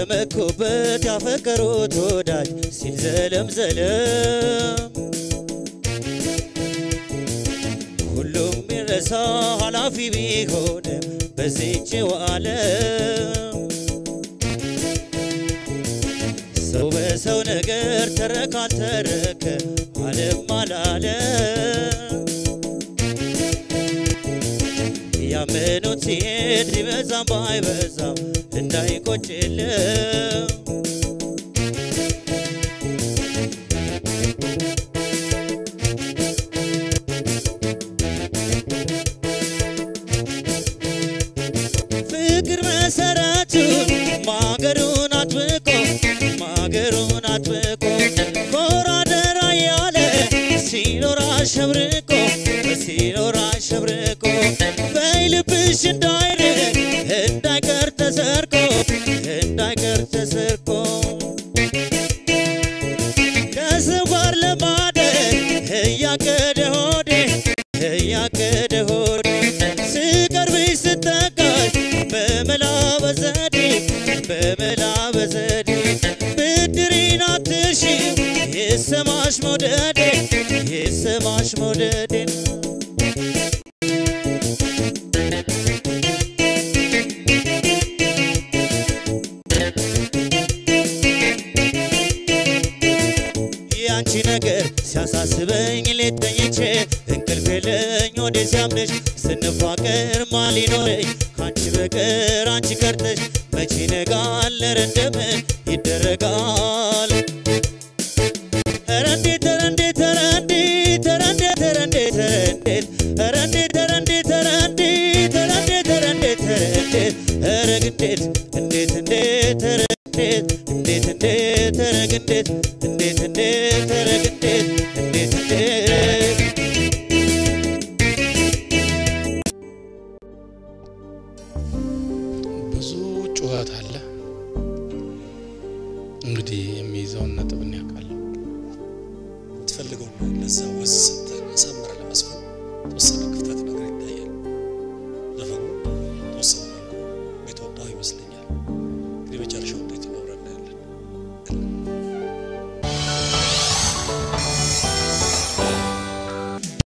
የመኩበት ያፈቀሩት ወዳጅ ሲል ዘለም ዘለም ሁሉም ይረሳ ኃላፊ ቢሆንም በዚችው ዓለም ሰው በሰው ነገር ተረካ አልተረከ ዓለም አላለ ያመኑት ሲሄድ ቢበዛም ባይበዛም እንዳይቆጭልም ፍቅር መሰረቱ ማገሩን አጥብቆ ማገሩን አጥብቆ ኮራ ደራ ያለ ሲኖር አሸብርቆ ሲኖር አሸብርቆ በይልብሽ እንዳይርቅ እንዳይቀር ተሰርቆ እንዳይቀር ተሰርቆ ከሰው ጋር ለማደር እያቀደ ሆዴ እያቀደ ሆዴ ስቀርብሽ ስጠጋሽ በመላ በዘዴ በመላ በዘዴ ብድሪን አትርሺ ይሰማሽ መውደዴ ይሰማሽ መውደዴ ያንቺ ነገር ሲያሳስበኝ ሌት ተኝቼ እንቅልፍ የለኝ ወደ ሲያምንሽ ስንፋቀር ማን ሊኖረኝ ከአንቺ በቀር አንቺ ቀርተሽ መቼ ነጋል ኧረ እንደምን ይደረጋል ኧረ እንዴት ኧረ እንዴት ኧረ እንዴት ኧረ እንዴት ኧረ እንዴት ኧረ እንዴት ኧረ እንዴት ኧረ እንዴት ኧረ እንዴት ኧረ እንዴት ኧረ እንዴት ኧረ ግንዴት እንዴት እንዴት ኧረ እንዴት እንዴት እንዴት ኧረ ግንዴት እንዴት እንዴት ኧረ ግንዴት እንዴት እንዴት ብዙ ጩኸት አለ። እንግዲህ የሚይዘውን ነጥብ እኔ አውቃለሁ። የምትፈልገው ነው። ለዛ ወዝ ሰጥተህ አሳምረህ ለመስፈን ተወሰነ